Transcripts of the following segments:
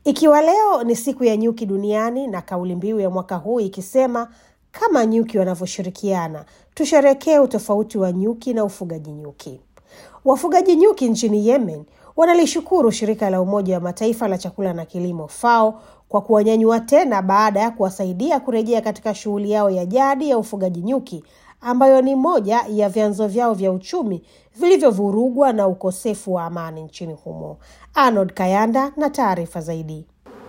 Ikiwa leo ni siku ya nyuki duniani na kauli mbiu ya mwaka huu ikisema kama nyuki wanavyoshirikiana, tusherekee utofauti wa nyuki na ufugaji nyuki. Wafugaji nyuki nchini Yemen wanalishukuru shirika la Umoja wa Mataifa la chakula na kilimo FAO kwa kuwanyanyua tena baada ya kuwasaidia kurejea katika shughuli yao ya jadi ya ufugaji nyuki ambayo ni moja ya vyanzo vyao vya uchumi vilivyovurugwa na ukosefu wa amani nchini humo. Arnold Kayanda na taarifa zaidi.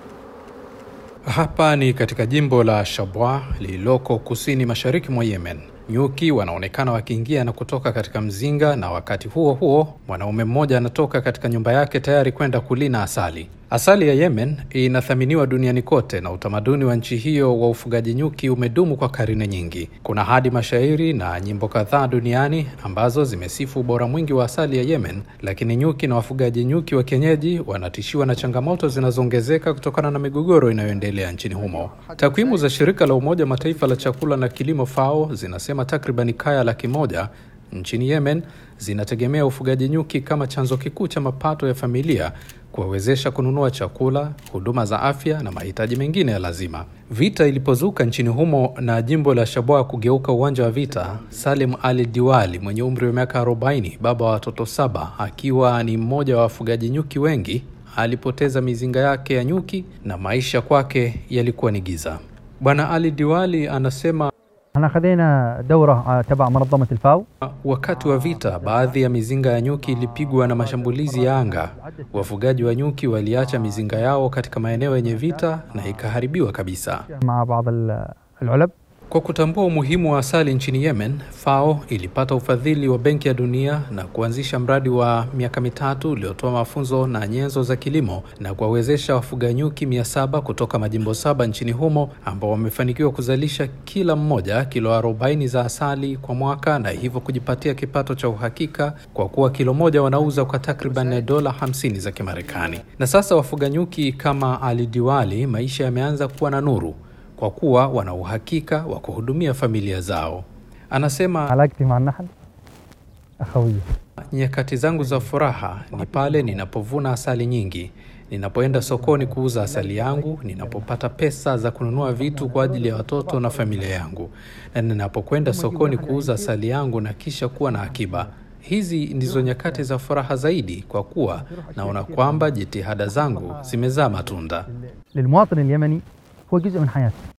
Hapa ni katika jimbo la Shabwa lililoko kusini mashariki mwa Yemen. Nyuki wanaonekana wakiingia na kutoka katika mzinga, na wakati huo huo mwanaume mmoja anatoka katika nyumba yake tayari kwenda kulina asali. Asali ya Yemen inathaminiwa duniani kote na utamaduni wa nchi hiyo wa ufugaji nyuki umedumu kwa karne nyingi. Kuna hadi mashairi na nyimbo kadhaa duniani ambazo zimesifu ubora mwingi wa asali ya Yemen, lakini nyuki na wafugaji nyuki wa kienyeji wanatishiwa na changamoto zinazoongezeka kutokana na migogoro inayoendelea nchini humo. Takwimu za shirika la Umoja Mataifa la chakula na kilimo FAO zinasema takriban kaya laki moja nchini Yemen zinategemea ufugaji nyuki kama chanzo kikuu cha mapato ya familia kuwawezesha kununua chakula, huduma za afya na mahitaji mengine ya lazima. Vita ilipozuka nchini humo na jimbo la Shabwa kugeuka uwanja wa vita, Salim Ali Diwali mwenye umri wa miaka 40, baba wa watoto saba, akiwa ni mmoja wa wafugaji nyuki wengi, alipoteza mizinga yake ya nyuki na maisha kwake yalikuwa ni giza. Bwana Ali Diwali anasema احنا خذينا دورة تبع منظمة الفاو Wakati wa vita, baadhi ya mizinga ya nyuki ilipigwa na mashambulizi ya anga. Wafugaji wa nyuki waliacha mizinga yao katika maeneo yenye vita na ikaharibiwa kabisa. مع بعض ال- العلب Kwa kutambua umuhimu wa asali nchini Yemen, FAO ilipata ufadhili wa Benki ya Dunia na kuanzisha mradi wa miaka mitatu uliotoa mafunzo na nyenzo za kilimo na kuwawezesha wafuga nyuki mia saba kutoka majimbo saba nchini humo ambao wamefanikiwa kuzalisha kila mmoja kilo 40 za asali kwa mwaka na hivyo kujipatia kipato cha uhakika kwa kuwa kilo moja wanauza kwa takriban dola 50 za Kimarekani. Na sasa wafuga nyuki kama Ali Diwali, maisha yameanza kuwa na nuru kwa kuwa wana uhakika wa kuhudumia familia zao. Anasema علاقتي مع النحل أخوية nyakati zangu za furaha ni pale ninapovuna asali nyingi, ninapoenda sokoni kuuza asali yangu, ninapopata pesa za kununua vitu kwa ajili ya watoto na familia yangu, na ninapokwenda sokoni kuuza asali yangu na kisha kuwa na akiba. Hizi ndizo nyakati za furaha zaidi, kwa kuwa naona kwamba jitihada zangu zimezaa matunda. للمواطن اليمني هو جزء من حياته